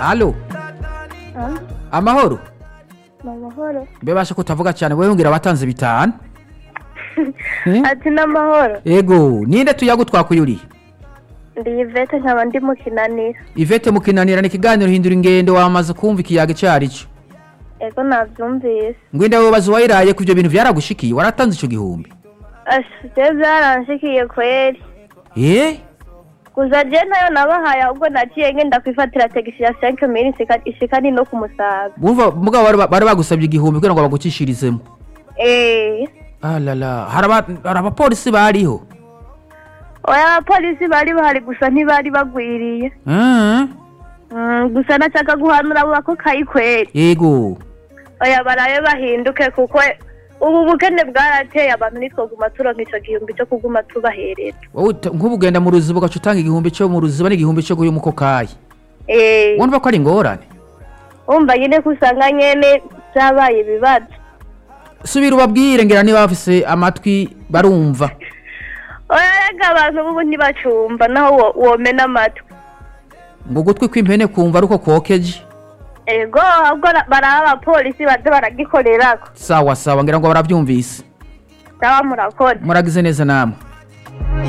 alo Ah, amahoro ni amahoro mbebashe kutavuga cyane wewe ngira watanze bitanu Eh? ati ni amahoro ego ninde tuyagutwakuye urihe ndi ivete nkaba ndi mu kinanira ivete mukinanira ni ikiganiro hindura ingendo wamaze kumva ikiyaga icyo ari cyo ego nabyumvise ngwenda wobaza uwayiraye ku ibyo bintu byaragushikiye waratanze icyo gihumbi je byaranshikiye kweri eh gusa je nayo nabahaye ahubwo naciye ngenda kwifatira tegisi ya 5 mili ishika ni no ku musaga bumva mugabo bari ba- bari bagusabye igihumbi kugira ngo bagucishirizemo eh alala hari aba- hari abapolisi bariho oya abapolisi bari bahari gusa ntibari bagwiriye Ah, Mm, gusa nashaka guhanura abo bako kayi kweri ego oya barabe bahinduke kuko ubu bukene bwarateye abantu nitwoguma turonka ico gihumbi cyo kuguma tubahereza wowe uta- nk'ubu ugenda mu ruziba ugaca utanga igihumbi cyo mu ruziba n'igihumbi cyo guha umukokayi eh wumva ko ari ingorane umva nyine ko usanga nyene byabaye ibibazo subira ubabwire ngira niba bafise amatwi barumva oya rega abantu bubu ntibacumva naho wo- womena amatwi ngo ugutwi kw'impene kumva ari uko kwokeje ego ahubwo ra- baraba abapolisi baze baragikorerako sawa sawa ngira ngo barabyumvise sawa murakoze muragize neza namwe